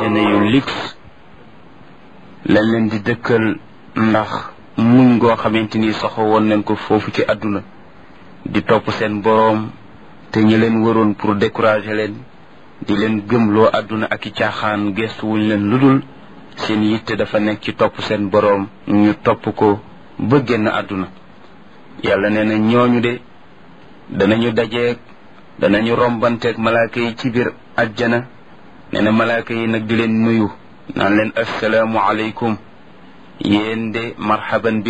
àjjana yu lix lañ leen di dëkkal ndax muñ goo xamante ni soxo woon nañ ko foofu ci àdduna di topp seen boroom te ñi leen waroon pour décourager leen di leen gëmloo àdduna ak i caaxaan gestu wuñ leen ludul seen yitte dafa nekk ci topp seen boroom ñu topp ko ba génn àdduna yàlla nee na ñooñu de danañu dajeeg danañu rombanteeg malaaka yi ci biir ajjana nee na malaaka yi nag di leen nuyu naan leen assalaamu aleykum yéen de marhaban bi